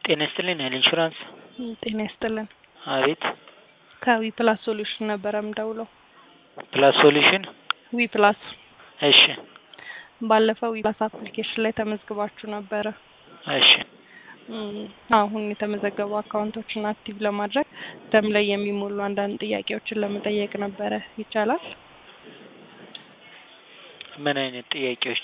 ጤና ይስጥልኝ ኃይል ኢንሹራንስ። ጤና ይስጥልን። አቤት ከዊ ፕላስ ሶሉሽን ነበረ ምደውለው። ፕላስ ሶሉሽን። ዊ ፕላስ እሺ ባለፈው ዊ ፕላስ አፕሊኬሽን ላይ ተመዝግባችሁ ነበረ። እሺ እም፣ አሁን የተመዘገቡ አካውንቶችን አክቲቭ ለማድረግ ደም ላይ የሚሞሉ አንዳንድ ጥያቄዎችን ለመጠየቅ ነበረ። ይቻላል? ምን አይነት ጥያቄዎች?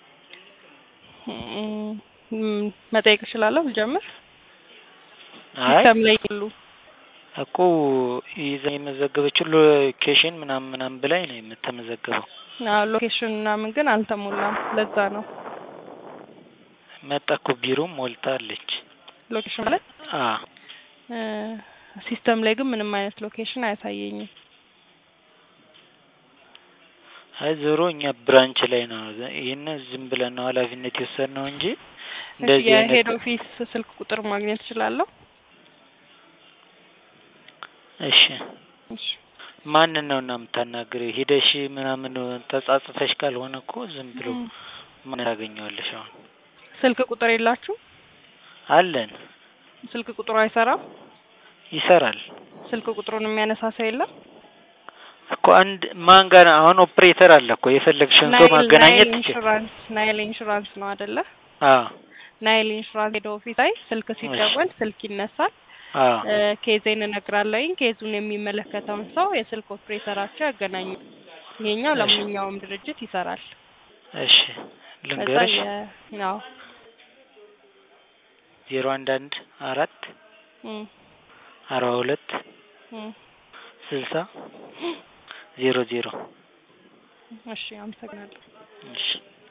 እም፣ እም፣ መጠየቅ እችላለሁ? ልጀምር? አይ ደም ላይ ያሉ እኮ ይዛ የመዘገበችው ሎኬሽን ምናምን ምናምን ብላኝ ነው የምትመዘገበው። አዎ፣ ሎኬሽን ምናምን ግን አልተሞላም። ለዛ ነው መጣ እኮ ቢሮም ሞልታለች። ሎኬሽን ማለት አ እ፣ ሲስተም ላይ ግን ምንም አይነት ሎኬሽን አያሳየኝም። አይ ዞሮ እኛ ብራንች ላይ ነው ይህን ዝም ብለን ነው ኃላፊነት የወሰድነው እንጂ እንደዚህ የሄድ አይነት ኦፊስ ስልክ ቁጥር ማግኘት እችላለሁ? እሺ እሺ። ማንን ነው እና የምታናግረው? ሂደሽ ምናምን ተጻጽፈሽ ካልሆነ እኮ ዝም ብሎ እም፣ ምን ታገኘዋለሽ? አሁን ስልክ ቁጥር የላችሁ? አለን ስልክ ቁጥሩ አይሰራም? ይሰራል ስልክ ቁጥሩን የሚያነሳ ሰው የለም? እኮ አንድ ማን ጋር አሁን ኦፕሬተር አለ እኮ የፈለግሽን ሰው ናይል ማገናኘት ናይል ትችል። ኢንሹራንስ ናይል ኢንሹራንስ ነው አይደለ? አዎ ናይል ኢንሹራንስ ሄድ ኦፊስ ላይ ስልክ ሲደወል ስልክ ይነሳል። አዎ እ፣ ኬዜን እነግራለሁኝ። ኬዙን የሚመለከተውን ሰው የስልክ ኦፕሬተራቸው ያገናኙ። ይሄኛው እሺ። ለማንኛውም ድርጅት ይሰራል። እሺ ከዛ ልንገርሽ የ ነው ዜሮ አንድ አንድ አራት እም፣ አርባ ሁለት እም። ስልሳ ዜሮ ዜሮ እሺ፣ አመሰግናለሁ። እሺ